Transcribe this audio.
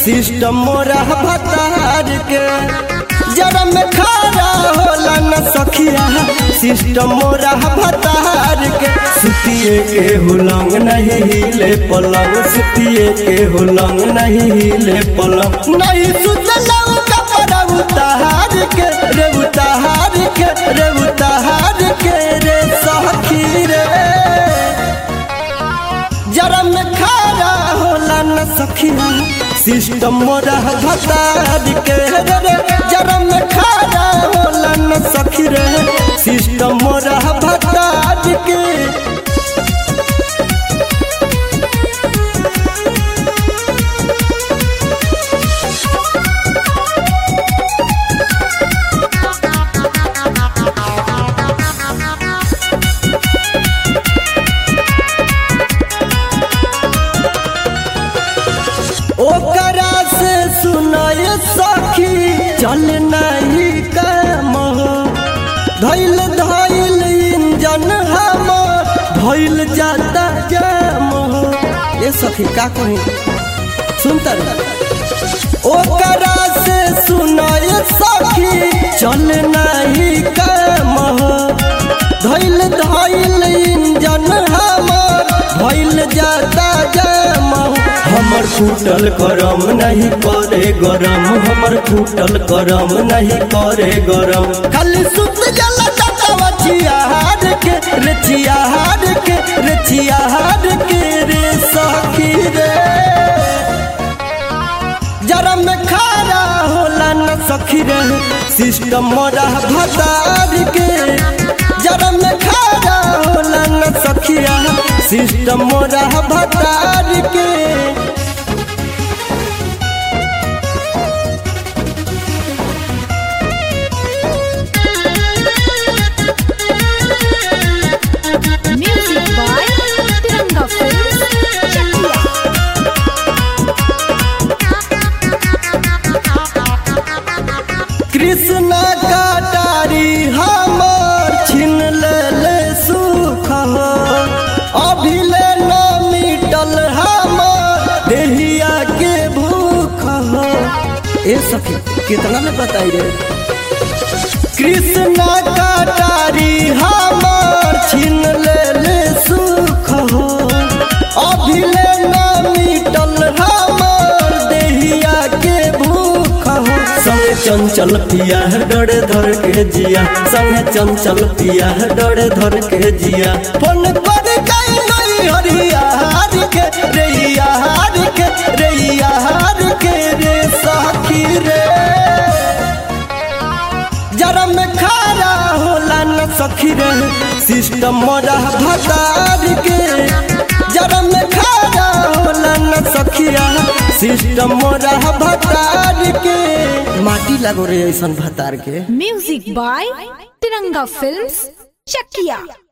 System मोरा भतार के जरा में खारा होला न सखिया सिस्टम मोरा भतार के सुतिए के हुलंग नहीं हिले पलंग सुतिए के हुलंग नहीं हिले पलंग नहीं सुतलंग कपड़ा उतार के रे उतार के रे उतार के रे सखी रे जरा में खारा होला न सखिया सिस्टम मोरा भतार के रे रे जरा में खारा होला न सखी रे सिस्टम मोरा भतार के ओकरा से सुनाय सखी चल नहीं काम धैल धैल इंजन हमर धैल जाता जाम ये सखी का कही सुनता ओकरा से सुनाय सखी चल नहीं काम धैल धैल इंजन हमर धैल जाता जाम हमर फूटल करम नहीं करे गरम हमर फूटल करम नहीं करे गरम खाली सुत जला चटवा चियार के रे चियार के रे चियार के रे सखी रे जरा में खारा होला न सखी रे सिस्टम मोरा भतार के जरा में खारा होला न सखिया सिस्टम मोरा भतार के Music by Tiranga Films, Chakia. Krishna कटारी हमर छीन ले सुख हो अभिले न मिटल हमर देहिया के भूख हो ए सखी कितना में बताई रे कृष्ण कटारी हमर छीन ले सुख हो अभिले न मिटल हमर देहिया के भूख हो संगे चंचल पिया डर धर के जिया संगे चंचल पिया डर धर के जिया फोन कर गई नहीं हरिया हार के रे हार के रे हार के रे सखी रे जरा में खारा होला न सखी रे सिस्टम मोरा भतार के जरा में खारा होला न सखिया सिस्टम मोरा भतार के माटी लगो रे ऐसन भतार के Music by Tiranga Films, Chakia.